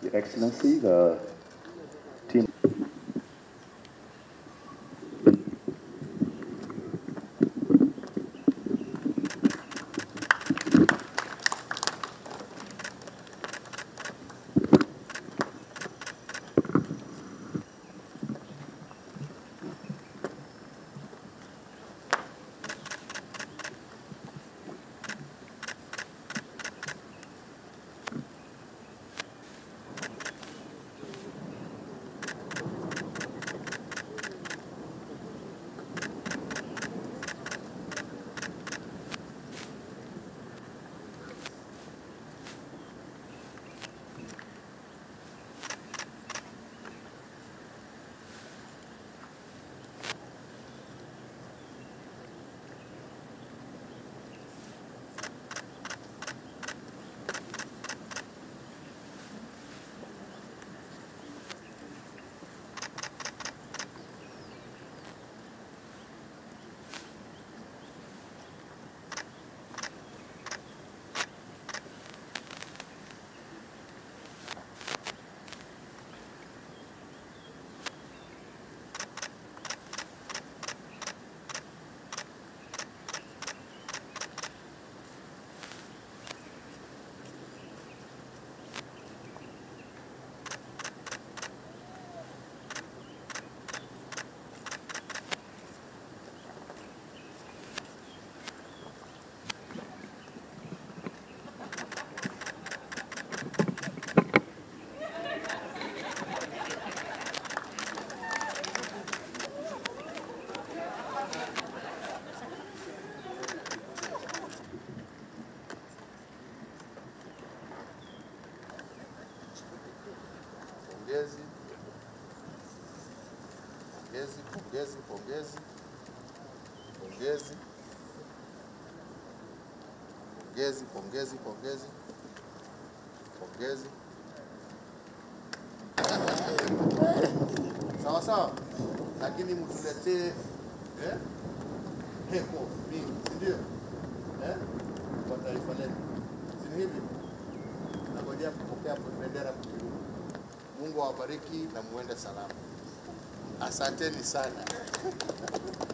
Excellency, the team. Pongezi, pongezi, pongezi, pongezi, pongezi, pongezi, pongezi, pongezi, pongezi. Sawa sawa, lakini mtuletee eh, heko mingi, si ndio? Eh, kwa taifa letu, si ni hivi? Nangojea kupokea bendera kuperuka. Mungu awabariki na muende salama. Asanteni sana.